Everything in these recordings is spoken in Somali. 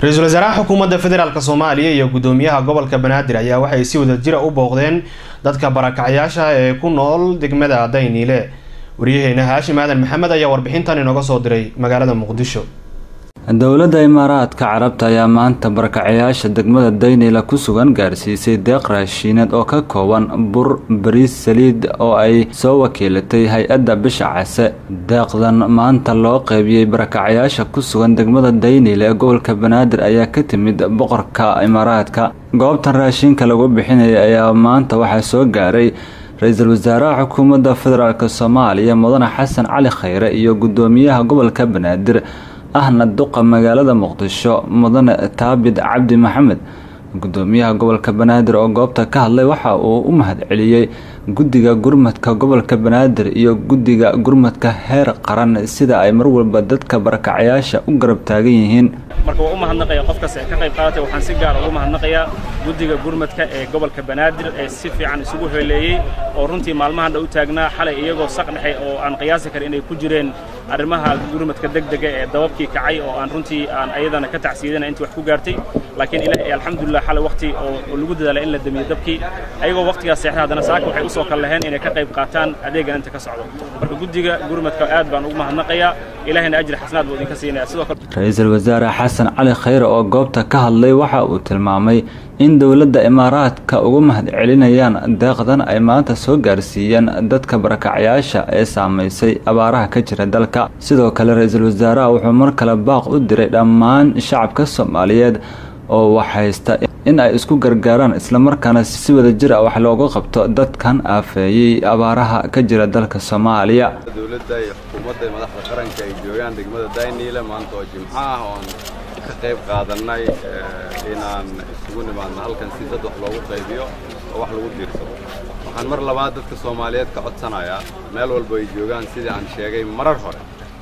ra-iisul wasaaraha xukuumadda federaalk soomaaliya iyo guddoomiyaha gobolka banaadir ayaa waxay si wadajira u booqdeen dadka barakacyaasha ee ku nool degmada dayniile waryaheena haashim aadan maxamed ayaa warbixintan inooga soo diray magaalada muqdisho dowladda imaaraadka carabta ayaa maanta barakacayaasha degmada daynila ku sugan gaarsiisay deeq raashiineed oo ka kooban bur bariis saliid oo ay soo wakiilatay hay-adda bisha case deeqdan maanta loo qeybiyey barakacayaasha ku sugan degmada daynila ee gobolka banaadir ayaa ka timid boqorka imaaraadka goobtan raashinka lagu bixinaya ayaa maanta waxaa soo gaaray ra-iisul wasaaraha xukuumadda federaalk soomaaliya mudane xasan cali khayre iyo guddoomiyaha gobolka banaadir ahna duqa magaalada muqdisho mudane taabid cabdi maxamed guddoomiyaha gobolka banaadir oo goobta ka hadlay waxa uu u mahadceliyey guddiga gurmadka gobolka banaadir iyo guddiga gurmadka heer qaran sida ay mar walba dadka barakacayaasha u garab taagan yihiin marka waa u mahadnaqaya qof kasta ee ka qayb qaadatay waxaan si gaar ugu mahadnaqayaa guddiga gurmadka ee gobolka banaadir ee si fiican isugu heleeyey oo runtii maalmahan dha u taagnaa xalay iyagoo saq dhexe oo aan qiyaasi karin inay ku jireen arrimaha gurmadka degdega ee dababkii kacay oo aan runtii aan ayadana ka tacsiidana intii wax ku gaartay laakiin ilaahay alxamdulilah xalay waqti oo lagu dadaalay in la damiyo dabkii ayagoo waqtigaas seexda haddana saaka waxay usoo kal laheen inay ka qayb qaataan adeegan inta ka socdo marka guddiga gurmadka aad baan ugu mahadnaqayaa ilaahayna ajri xasanaad buu idinka siinaya sidoo kale ra-iisul wasaare xasan cali khayre oo goobta ka hadlay waxa uu tilmaamay in dowladda imaaraadka ugu mahad celinayaan deeqdan ay maanta soo gaarsiiyeen dadka barakacayaasha ee saamaysay abaaraha ka jira dalka sidoo kale ra-iisul wasaaraha wuxuu mar kale baaq u diray dhammaan shacabka soomaaliyeed oo wax haysta in ay isku gargaaraan islamarkaana si wada jir ah wax looga qabto dadkan aafeeyey abaaraha ka jira dalka soomaaliya dowladda iyo xukuumadda iyo madaxda qaranka ay joogaan degmada dayniile maanta oo jimco ah oon ka qayb qaadannay inaan isugu nimaadno halkan si dad wax loogu qaybiyo oo wax lagu diirsado waxaan mar labaad dadka soomaaliyeed ka codsanayaa meel walba ay joogaan sidii aan sheegay marar hore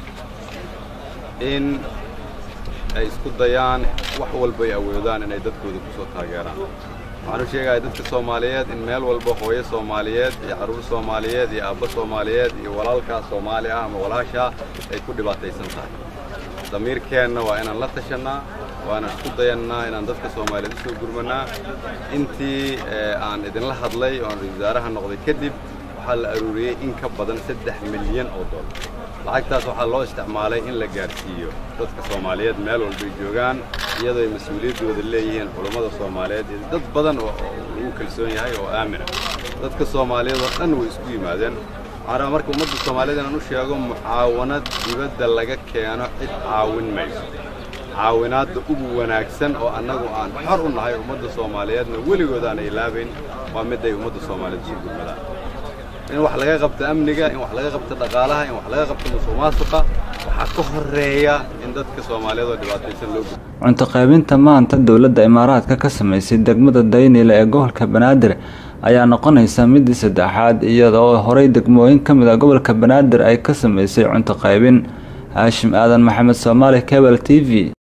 in ay isku dayaan wax walba ay awoodaan inay dadkooda ku soo taageeraan waxaan u sheegaya dadka soomaaliyeed in meel walba hooyo soomaaliyeed iyo carruur soomaaliyeed iyo aabbo soomaaliyeed iyo walaalkaa soomaali ah ama walaashaa ay ku dhibaataysan tahay damiirkeenna waa inaan la tashannaa waanaan isku dayannaa inaan dadka soomaaliyeed u soo gurmannaa intii aan idinla hadlay oo aan ra-isul wasaaraha noqday kadib waxaa la aruuriyey in ka badan saddex milyan oo dollar lacagtaas waxaa loo isticmaalay in la gaarsiiyo dadka soomaaliyeed meel walbay joogaan iyadoo ay mas-uuliyaddooda leeyihiin culummada soomaaliyeed iyo dad badan oo lagu kalsoon yahay oo aamina dadka soomaaliyeed oo dhan way isku yimaadeen waxaan rabaa marka ummadda soomaaliyeed inaan u sheego mucaawanad dibadda laga keeno cid caawin mayso caawinaadda ugu wanaagsan oo annagu aan xor u nahay ummadda soomaaliyeedna weligood aan ilaabayn waa mid ay ummadda soomaaliyeed isu gurmadaan in wax laga qabto amniga in wax laga qabto dhaqaalaha in wax laga qabto musuqmaasuqa waxaa ka horeeya in dadka soomaaliyeed oo dhibaataysan loo gudbo cunto qaybinta maanta dowladda imaaraadka ka samaysay degmada daynila ee gobolka banaadir ayaa noqonaysa midii saddexaad iyadoo horey degmooyin ka mid a gobolka banaadir ay ka samaysay cunto qaybin haashim aadan maxamed soomaali cebal t v